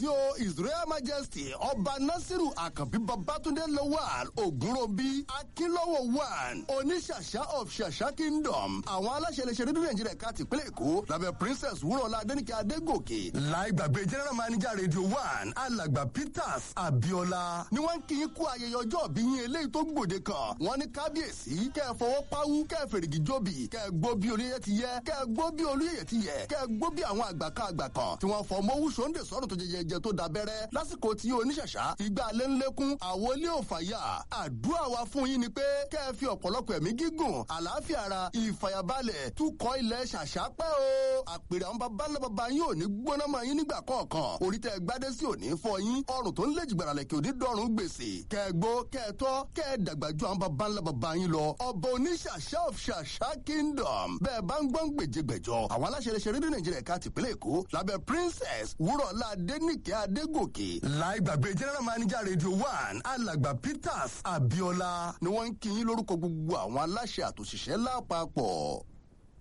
yìí o israel majesty ọba nasiru àkànbí babatunde lawal ogunrobi akínlọ́wọ̀ one oníṣàṣà of ṣàṣà kingdom àwọn aláṣẹ iléeṣẹ́ rédíò nàìjíríà ká tìpínlẹ̀ èkó lábẹ́ princess wúrọ̀lá adẹ́nìkẹ́ adégòkè láì gbàgbé general manager radio one alàgbà peters abiola ni wọ́n ń kí yín kú ayẹyẹ ọjọ́ bí yín eléyìí tó gbòde kan wọ́n ní kábíyèsí kẹ́ ẹ fọwọ́ páwú kẹ́ ẹ fèrègì jóbi kẹ́ ẹ gbó bí olóyè ti yẹ kẹ́ ẹ gbó bí olóyè ti yẹ kẹ́ ẹ gbó bí àwọn àgbà kan àgbà kan tí wọ́n fọ mọ́wú sóńdè sọ́rọ̀ tó jẹjẹjẹ tó dabẹ́rẹ́ lásìkò tí oníṣàṣà ìgbà alẹ́ ńlẹ́kún àwọn ilé òfàyà àdúrà wa fún yín ni pé kẹ́ ẹ fi ọ̀pọ̀lọpọ̀ ẹ̀mí gígùn àlàáfíà ara ìfàyàbalẹ̀ túkọ̀ ilẹ̀ ṣàṣà pẹ́ o àpèrè àwọn baba ńlá baba yín ò ní gbóná mọ́ yín nígbà kọ̀ọ̀kan orí tẹ́ gbádé sí òní fọ yín ọrùn tó ń lè jìgbàrà lẹ̀kẹ́ òní dọ́rùn gbèsè kẹ́ ẹ gbó kẹ́ ẹ tọ́ kẹ́ ẹ dàgbà ju àwọn baba ńlá baba yín lọ ọba oníṣàṣà of ṣàṣà kingdom bẹ́ẹ̀ bá ń gbọ́n gbèjègbèjọ àwọn aláṣẹ iléeṣẹ́ rédíò nàìjíríà ká tìpínlẹ̀ èkó lábẹ́ princess wúrọ̀lá adẹ́nìkẹ́ adégòkè láì gbàgbé general manager radio one alàgbà peters abiola ni wọ́n ń kí yín lórúkọ gbogbo àwọn aláṣẹ àtòṣìṣẹ́ lápapọ̀.